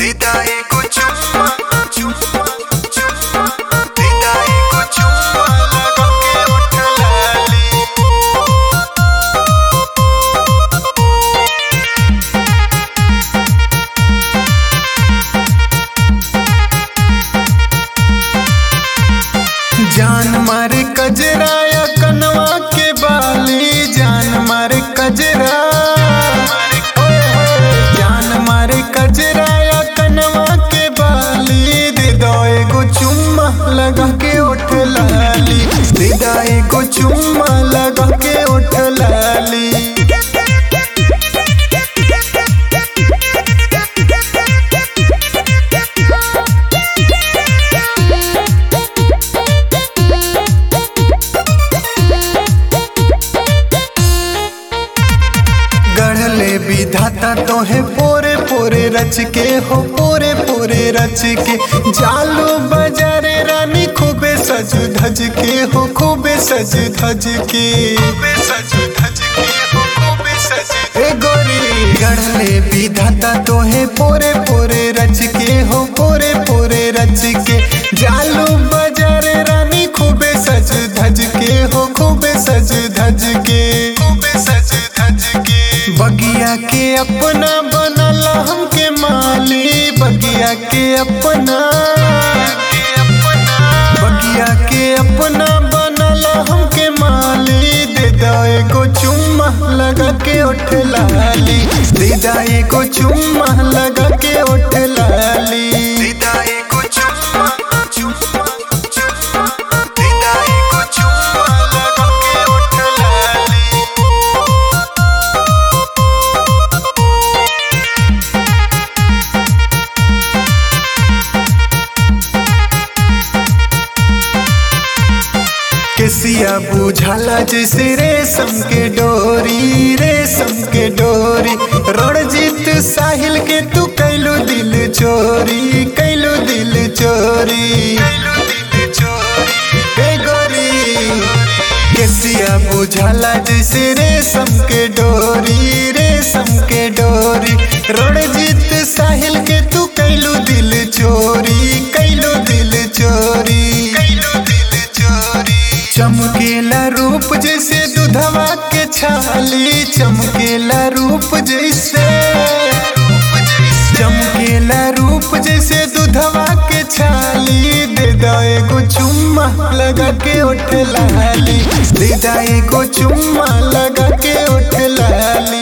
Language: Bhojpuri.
दीदा एगो चुम्मा चुम्मा चुम्मा दीदा एगो चुम्मा लगा के उठ लाली जान मारे कजराया कनवा के बाली जान मारे कजरा जान मारे कजराया कनवा के बाली दे दो एगो चुम्मा लगा के उठ लाली दे दो एगो चुम्मा लगा के उठ लाली गढ़ले विधाता तोहे पोरे पोरे रच के हो पोरे पोरे रच के जालो बजारे रानी खूबे सज धज के हो खूबे सज धज के खूबे सज धज के हो खूबे सज ए गोरी गढ़ले विधाता तोहे पोरे पोरे रच के हो पोरे पोरे रच के जालो बजारे रानी खूबे सज धज के हो खूबे सज धज के खूबे सज धज के बगिया के अपना बनला हमके माली बगिया के अपना बगिया के अपना बनला हमके माली दे दो एगो चुम्मा लगा के उठ लाली दे दो एगो चुम्मा लगा के उठ लाली दे दो एगो चुम्मा चुम्मा चुम्मा दे दो एगो चुम्मा लगा के उठ लाली केसिया बुझाला जैसे रेशम के डोरी रेशम के डोरी रणजीत साहिल के तू कैलू दिल चोरी कैलू दिल चोरी ए गोरी केसिया बुझाला जैसे रेशम के डोरी रेशम के डोरी रणजीत साहिल के तू कैलू दिल चोरी कैलू दिल चोरी कैलू दिल चोरी चमकेला रूप जैसे दुधवा के छाली चमकेला रूप जैसे चमकेला रूप जैसे दुधवा के छाली दे दो एगो चुम्मा लगा के उठ लाली दे दो एगो चुम्मा लगा के उठ लाली